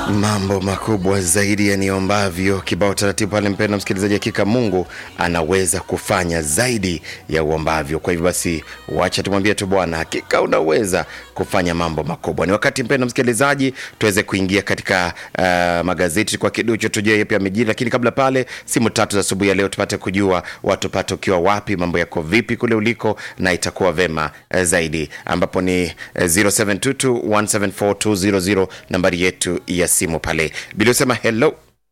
mambo makubwa zaidi ya niombavyo. Kibao taratibu pale, mpendwa msikilizaji, hakika Mungu anaweza kufanya zaidi ya uombavyo. Kwa hivyo basi, wacha tumwambie tu Bwana, hakika unaweza kufanya mambo makubwa. Ni wakati mpendwa msikilizaji, tuweze kuingia katika uh, magazeti kwa kiduchu, tujue yapi yamejiri, lakini kabla pale, simu tatu za asubuhi ya leo tupate kujua watu pate ukiwa wapi, mambo yako vipi kule uliko, na itakuwa vema uh, zaidi, ambapo ni uh, 0722174200 nambari yetu ya simu pale. Bila usema hello,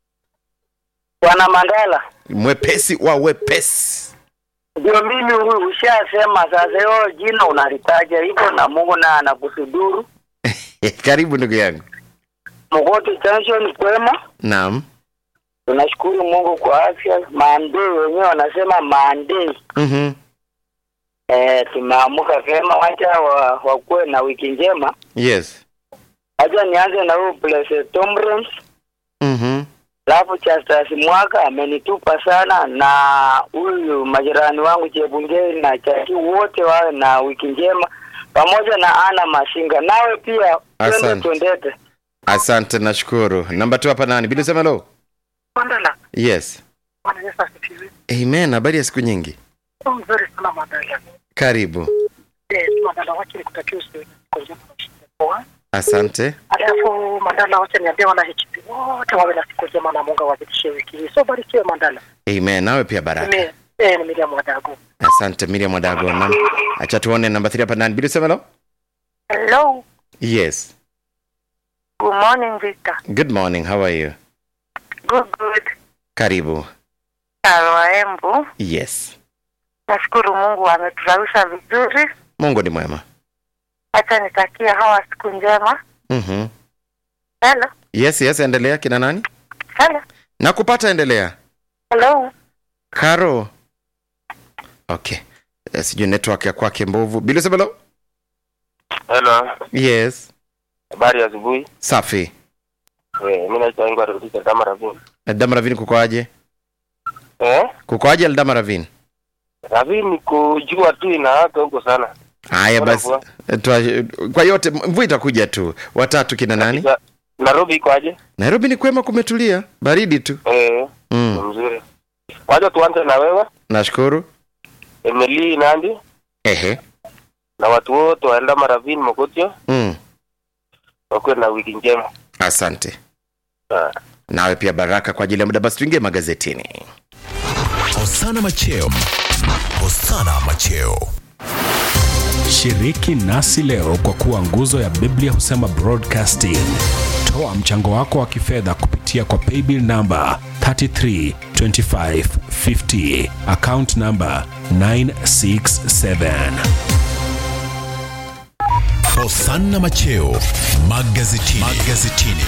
Bwana Mandala, mwepesi wa wepesi. ndio mimi huyu. Ushasema sasa, hiyo jina unalitaja hivyo na Mungu na anakusuduru. Karibu ndugu yangu. Mkoti tension kwema, Naam. tunashukuru Mungu kwa afya. Mande wenyewe wanasema mande, Mhm. eh, tumeamuka vyema. Wacha wa, wakuwe na wiki njema. Yes. Wacha nianze na huyu Blessed Tomrens, Mhm. alafu Chastas Mwaka amenitupa sana, na huyu majirani wangu Chebungei na Chaki wote wawe na wiki njema, pamoja na Ana Masinga. Nawe pia twende Asante. twendete. Asante, nashukuru. Namba tu hapa nani? Bila usema hello. Mandala, Yes. Bwana Yesu asifiwe. Amen. Habari ya siku nyingi. Oh, Mzuri sana Mandala. Karibu. Eh, Mandala, wacha nikutakie usiku njema na ushinde poa. Asante. Alafu Mandala, wacha niambie wana HP wote wawe na siku njema na Mungu awazidishie wiki hii. So barikiwe Mandala. Amen. Nawe pia baraka. Mimi eh, ni Miriam Wadago. Asante Miriam Wadago. Naam. Acha tuone namba 3 hapa nani? Bila usema hello. Hello. Yes. Good morning, Victor. Good morning. How are you? Good, good. Karibu. Salwa Embu. Yes. Nashukuru Mungu ameturawisha vizuri. Mungu ni mwema. Acha nitakie hawa siku njema. Mhm. Hello. Yes, yes, endelea kina nani? Hello. Nakupata, endelea. Hello. Karo. Okay. Eh, Sijui network ya kwake mbovu. Bila usema hello. Hello, Yes. habari ya asubuhi. Safi. Eh, mimi naitwa Ingwa kutoka Dama Ravini. Eldama Ravine kukoaje? Eh? Kukoaje Eldama Ravine? Ravini kujua tu inawaka huko sana. Haya Bora basi. mvua. Eh, Twa, kwa yote mvua itakuja tu. Watatu kina nani? Katika- Nairobi iko aje? Nairobi ni kwema, kumetulia, baridi tu. Eh, ni Mm. mzuri. Wacha tuanze na wewe, Nashukuru. Emily Nandi Ehe. na watu wote wa Dama Ravini Mokotio Mm. wakuwe na wiki njema. Asante. Ah. Nawe pia baraka kwa ajili ya muda. Basi tuingie magazetini. Hosana Macheo. Hosana Macheo. Shiriki nasi leo kwa kuwa nguzo ya Biblia husema broadcasting. Toa mchango wako wa kifedha kupitia kwa paybill namba 332550 account namba 967. Hosana Macheo. Magazetini. Magazetini.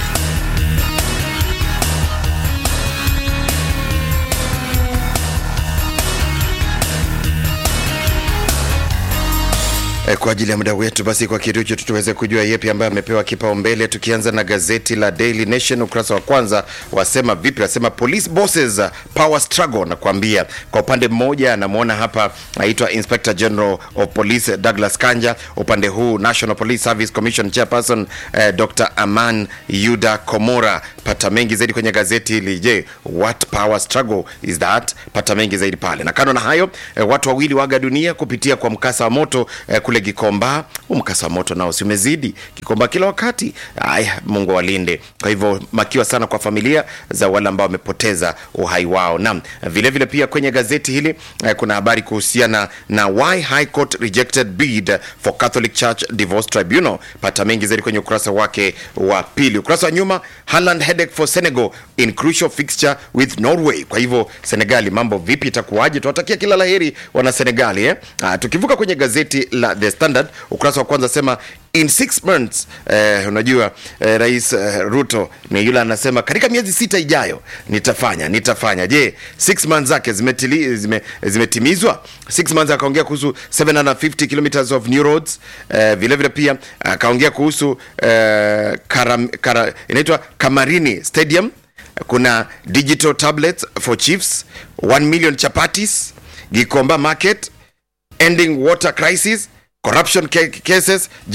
E, kwa ajili ya muda wetu basi, kwa kitu hicho tuweze kujua yepi ambayo amepewa kipaumbele, tukianza na gazeti la Daily Nation ukurasa wa kwanza wasema vipi? Wasema police bosses uh, power struggle. Nakwambia kwa upande mmoja anamwona hapa aitwa Inspector General of Police Douglas Kanja, upande huu National Police Service Commission chairperson eh, Dr. Aman Yuda Komora. Pata mengi zaidi kwenye gazeti hili. Je, what power struggle is that? Pata mengi zaidi pale, na kando na hayo eh, watu wawili waga dunia kupitia kwa mkasa wa moto eh, kule Gikomba. Huu mkasa wa moto nao si umezidi Gikomba kila wakati. Aya, Mungu walinde. Kwa hivyo makiwa sana kwa familia za wale ambao wamepoteza uhai wao. Naam, vile vile pia kwenye gazeti hili eh, kuna habari kuhusiana na why High Court rejected bid for Catholic Church Divorce Tribunal. Pata mengi zaidi kwenye ukurasa wake wa pili. Ukurasa wa nyuma, Haaland headache for Senegal in crucial fixture with Norway. Kwa hivyo Senegali, mambo vipi, itakuwaje? Tunawatakia kila laheri wana Senegali eh? Ah, tukivuka kwenye gazeti la The Standard ukurasa wa kwanza sema in six months eh, unajua eh, rais eh, Ruto ni yule anasema katika miezi sita ijayo nitafanya nitafanya. Je, six months zake zimetili, zime, zimetimizwa? Six months akaongea kuhusu 750 kilometers of new roads eh, vile vile pia akaongea kuhusu eh, karam, kara, inaitwa Kamarini Stadium kuna digital tablets for chiefs 1 million chapatis Gikomba market ending water crisis corruption ca- cases je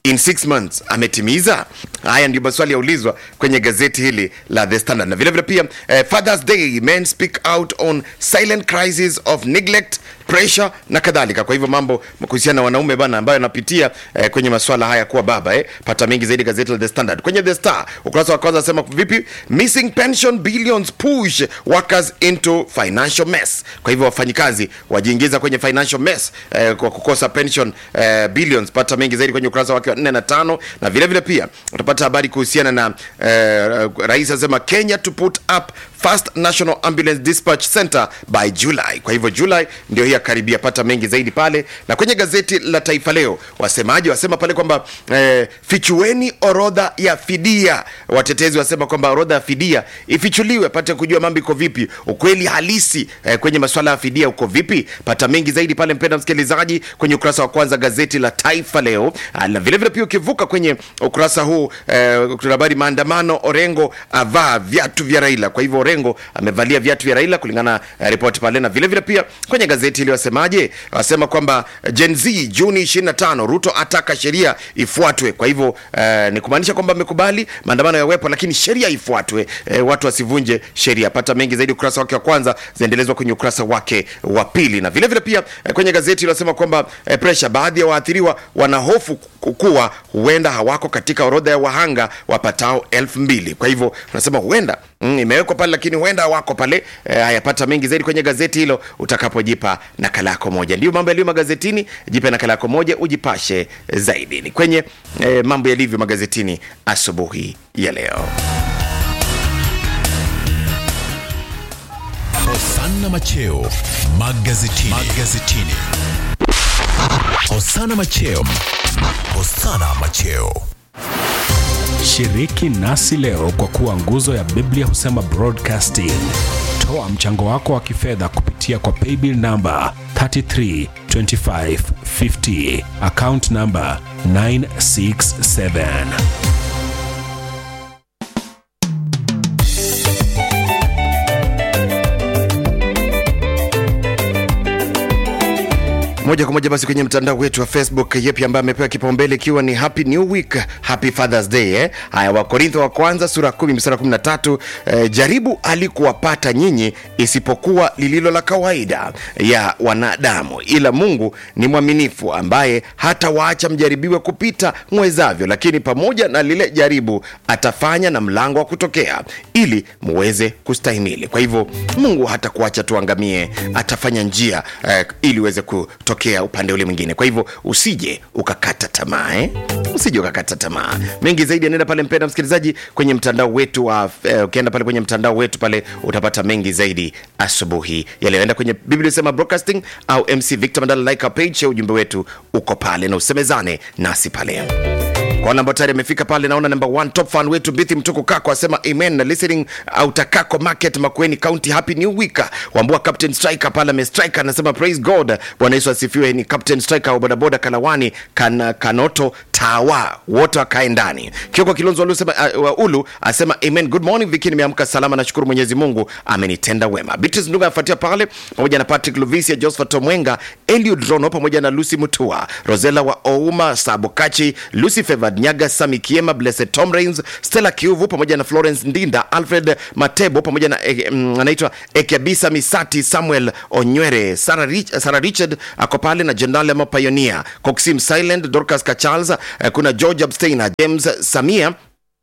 in six months ametimiza haya ndio maswali yaulizwa kwenye gazeti hili la the standard na vilevile pia eh, fathers day men speak out on silent crisis of neglect pressure na kadhalika kwa hivyo mambo kuhusiana na wanaume bana ambayo anapitia eh, kwenye maswala haya kuwa baba eh. pata mengi zaidi gazeti la the standard kwenye the star ukurasa wa kwanza asema vipi missing pension billions push workers into financial mess kwa hivyo wafanyikazi wajiingiza kwenye financial mess eh, kwa kukosa pension eh, billions pata mengi zaidi kwenye ukurasa wake wa 4 na 5 na vile vile pia utapata habari kuhusiana na eh, rais asema Kenya to put up first national ambulance dispatch center by July. Kwa hivyo July ndio hii karibia, pata mengi zaidi pale. Na kwenye gazeti la Taifa Leo wasemaji wasema pale kwamba eh, fichueni orodha ya fidia. Watetezi wasema kwamba orodha ya fidia ifichuliwe, pate kujua mambo iko vipi, ukweli halisi eh, kwenye masuala ya fidia uko vipi. Pata mengi zaidi pale, mpenda msikilizaji, kwenye ukurasa wa kwanza gazeti la Taifa Leo. Ah, Na vile vile pia ukivuka kwenye ukurasa huu eh, kuna habari maandamano, Orengo avaa viatu vya Raila. Kwa hivyo Orengo amevalia viatu vya Raila kulingana na eh, ripoti pale, na vile vile pia kwenye gazeti hili wasemaje, wasema kwamba Gen Z Juni 25 Ruto ataka sheria ifuatwe. Kwa hivyo eh, ni kumaanisha kwamba amekubali maandamano yawepo, lakini sheria ifuatwe, eh, watu wasivunje sheria. Pata mengi zaidi ukurasa wake wa kwanza, zaendelezwa kwenye ukurasa wake wa pili, na vile vile pia eh, kwenye gazeti hili wasema kwamba eh, pressure, baadhi ya waathiriwa wanahofu kuwa huenda hawako katika orodha ya wahanga wapatao elfu mbili. Kwa hivyo unasema huenda mm, imewekwa pale lakini huenda hawako pale. E, hayapata mengi zaidi kwenye gazeti hilo utakapojipa nakala yako moja. Ndio mambo yaliyo magazetini, jipe nakala yako moja ujipashe zaidi. Ni kwenye e, mambo yalivyo magazetini asubuhi ya leo. Hosanna Macheo magazetini. magazetini. Hosanna Macheo. Hosanna Macheo. Shiriki nasi leo kwa kuwa nguzo ya Biblia husema broadcasting. Toa mchango wako wa kifedha kupitia kwa paybill namba 332550 account namba 967. moja kwa moja basi kwenye mtandao wetu wa Facebook, yepi ambaye amepewa kipaumbele ikiwa ni happy new week, happy fathers day eh? Haya, Wakorintho wa kwanza sura ya 10 mstari 13, eh, jaribu alikuwapata nyinyi isipokuwa lililo la kawaida ya wanadamu, ila Mungu ni mwaminifu ambaye hata waacha mjaribiwe kupita mwezavyo, lakini pamoja na lile jaribu atafanya na mlango wa kutokea ili muweze kustahimili. Kwa hivyo Mungu hata kuacha tuangamie, atafanya njia eh, ili uweze kutokea upande ule mwingine. Kwa hivyo usije ukakata tamaa eh? Usije ukakata tamaa. Mengi zaidi anaenda pale, mpenda msikilizaji, kwenye mtandao wetu wa eh, ukienda pale kwenye mtandao wetu pale utapata mengi zaidi asubuhi yaliyoenda kwenye Biblia sema broadcasting au MC Victor Mandala, like our page, ujumbe wetu uko pale na usemezane nasi pale kwa wale ambao tayari amefika pale, naona number one top fan wetu Bithi Mtuku Kako asema amen na listening autakako market Makueni County, happy new week. Wambua Captain Striker pale ame striker anasema praise God, Bwana Yesu asifiwe. Ni Captain Striker wa bodaboda Kalawani kan, Kanoto Tawa, wote wakae ndani. Kioko Kilonzo Ulu sema uh, wa Ulu asema amen, good morning Viki, nimeamka salama, nashukuru Mwenyezi Mungu amenitenda wema. Beatrice Ndunga afuatia pale pamoja na Patrick Luvisia, Josephat Omwenga, Eliud Rono pamoja na Lucy Mutua, Rosella wa Ouma, Sabokachi, Lucy Favored Nyaga, Sami Kiema, Blessed Tom Rains, Stella Kiuvu pamoja na Florence Ndinda, Alfred Matebo pamoja na eh, mm, anaitwa Ekebisa Misati, Samuel Onywere, Sarah, Rich, Sarah Richard ako pale na Jenerali ama Pioneer, Coxim Silent, Dorcas Kacharles, eh, kuna George Absteiner, James Samia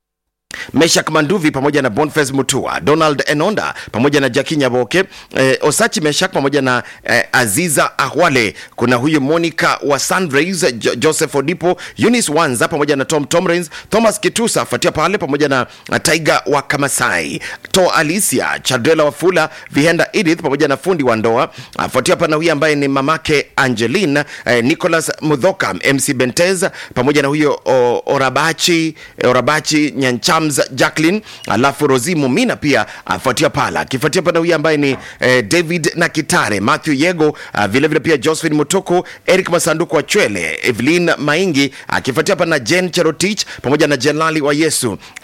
Meshak Manduvi pamoja na Boniface Mutua, Donald Enonda pamoja na Jackie Nyaboke, eh, Osachi Meshak pamoja na eh, Aziza Ahwale, kuna huyu Monica wa Sunrays, jo Joseph Odipo, Eunice Wanza pamoja na Tom Tomrins, Thomas Kitusa afuatia pale pamoja na na Tiger wa Kamasai, To Alicia, Chadrela Wafula, Vihenda Edith pamoja na fundi wa ndoa afuatia pana huyu ambaye ni mamake Angeline, eh, Nicholas Mudhoka, MC Bentez pamoja na huyo o, Orabachi, Orabachi Nyancha Shams Jacqueline, alafu Rosi Mumina pia afuatia pala, akifuatia pana huyu ambaye ni eh, David Nakitare, Matthew Yego, uh, vile vile pia Josephine Mutoko, Eric Masanduku wa Chwele, Evelyn Maingi, akifuatia pana Jen Cherotich pamoja na Jelali wa Yesu,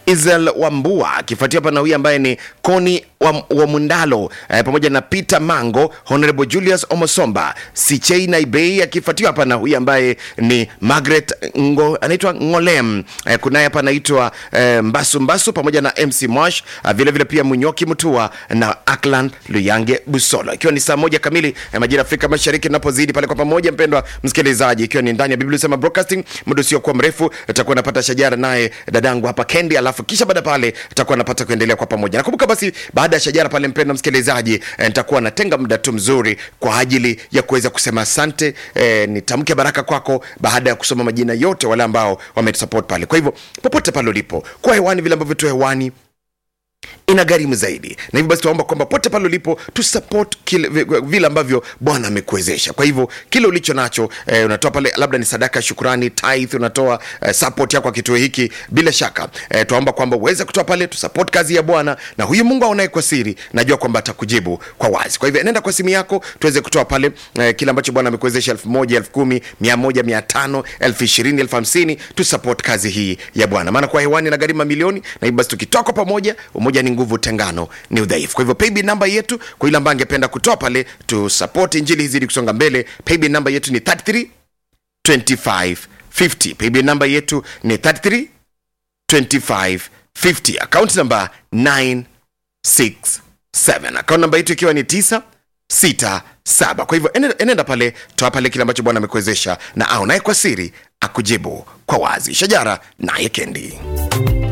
Israel Wambua akifuatia hapa na huyu ambaye ni Koni wa, wa Mundalo eh, pamoja na Peter Mango, Honorable Julius Omosomba, Sichei Naibei akifuatiwa hapa na huyu ambaye ni Margaret Ngo, anaitwa Ngolem eh, kunaye hapa anaitwa eh, Mbasu Mbasu pamoja na MC Mosh ah, vile vile pia Munyoki Mutua na Aklan Luyange Busolo, ikiwa ni saa moja kamili eh, majira ya Afrika Mashariki, tunapozidi pale kwa pamoja, mpendwa msikilizaji, ikiwa ni ndani ya Biblia Sema Broadcasting, muda usiokuwa mrefu utakuwa napata shajara naye dadangu hapa Kendi, alafu kisha baada pale tutakuwa napata kuendelea kwa pamoja. Nakumbuka basi baada ya shajara pale, mpendwa msikilizaji, eh, nitakuwa natenga muda tu mzuri kwa ajili ya kuweza kusema asante, eh, nitamke baraka kwako baada ya kusoma majina yote wale ambao wametusupport pale. Kwa hivyo popote pale ulipo, kwa hewani vile ambavyo tu hewani ina gharimu zaidi na hivyo basi tunaomba kwamba pote pale ulipo tusupport kile vi- vile ambavyo bwana amekuwezesha kwa hivyo kile ulicho nacho eh, unatoa pale labda ni sadaka ya shukurani tithe unatoa eh, support yako kwa kituo hiki bila shaka eh, tunaomba kwamba uweze kutoa pale tusupport kazi ya bwana na huyu mungu aonaye kwa siri najua kwamba atakujibu kwa wazi kwa hivyo nenda kwa simu yako tuweze kutoa pale eh, kile ambacho bwana amekuwezesha elfu moja elfu kumi mia moja mia tano elfu ishirini elfu hamsini tusupport kazi hii ya bwana maana kwa hewani na gharimu mamilioni na hivyo basi tukitoa kwa pamoja umoja ni nguvu tengano ni udhaifu kwa hivyo paybill namba yetu kwa yule ambaye angependa kutoa pale tu support injili hizidi kusonga mbele paybill namba yetu ni 33 25 50 paybill namba yetu ni 33 25 50 account namba 967 account namba yetu ikiwa ni 9 sita saba kwa hivyo enenda, enenda pale toa pale kile ambacho bwana amekuwezesha na au naye kwa siri akujibu kwa wazi shajara naye kendi